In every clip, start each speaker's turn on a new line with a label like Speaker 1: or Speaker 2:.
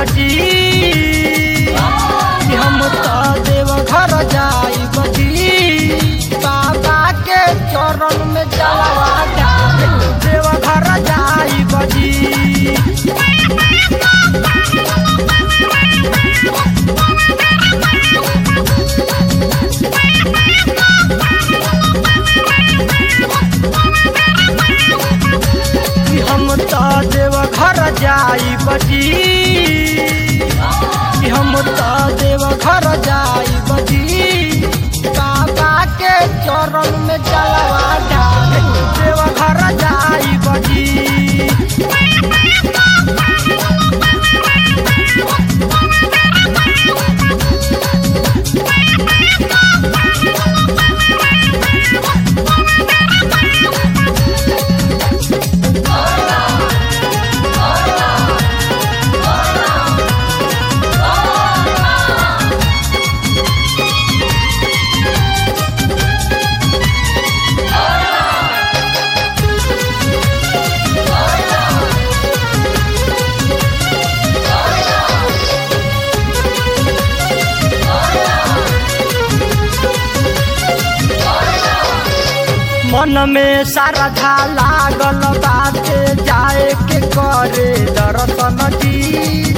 Speaker 1: बजी कि हम तो देव घर जाई बजी बाबा के चरण में जलवा डाले देव घर जाई बजी कि हम तो देव घर जाई बजी कि हम तो देव घर जाई बजी बाबा के चरण में जलवा डाले देव घर जाई बजी मन में श्रद्धा लागल बाटे जाए के करे दर्शन जी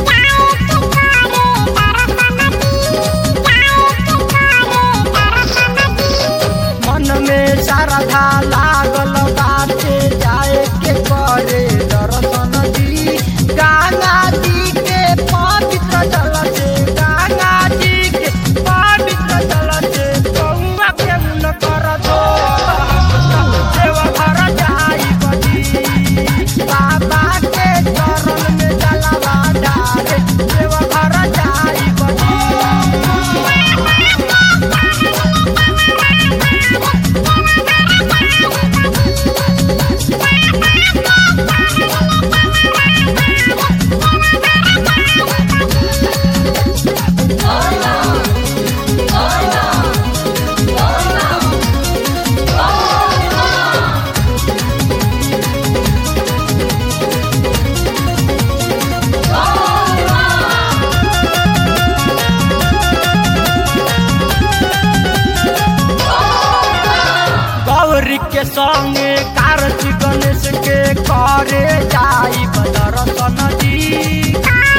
Speaker 1: मन में श्रद्धा लागल बाटे जाए के करे दर्शन जी गंगा जी के पवित्र जल से गंगा जी के पवित्र जल से गौआ के मुन कर दो देव घर जाई बजी बाबा के चरण में जलवा डाले देव घर जाई बजी गौरी के संगे कार्तिक गणेश के करे जाई दर्शन जी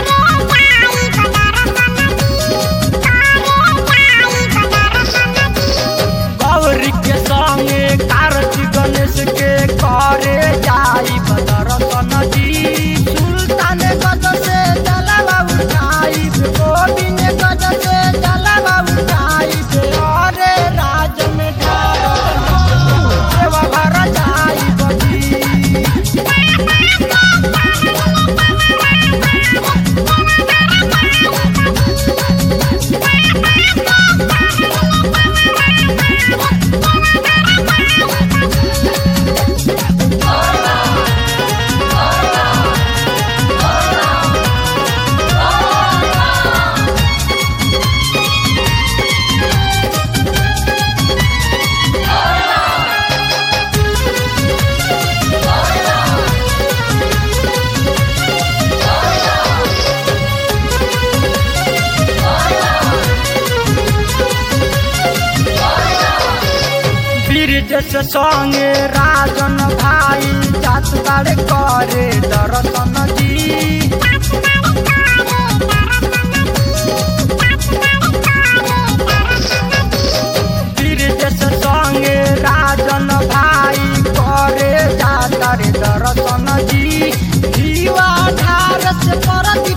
Speaker 1: गौरी के संगे कार्तिक गणेश के करे जाई दर्शन जी सुल्तान गज से जलवा उठाई गोविंद गज से जलवा उठाई अरे राज में ढाल देव घर जाई बजी ब्रिज से संगे राजन भाई जात बाड़े करे दर्शन जी ब्रिज से संगे राजन भाई करे जात रे दर्शन जी दीवा धार से परती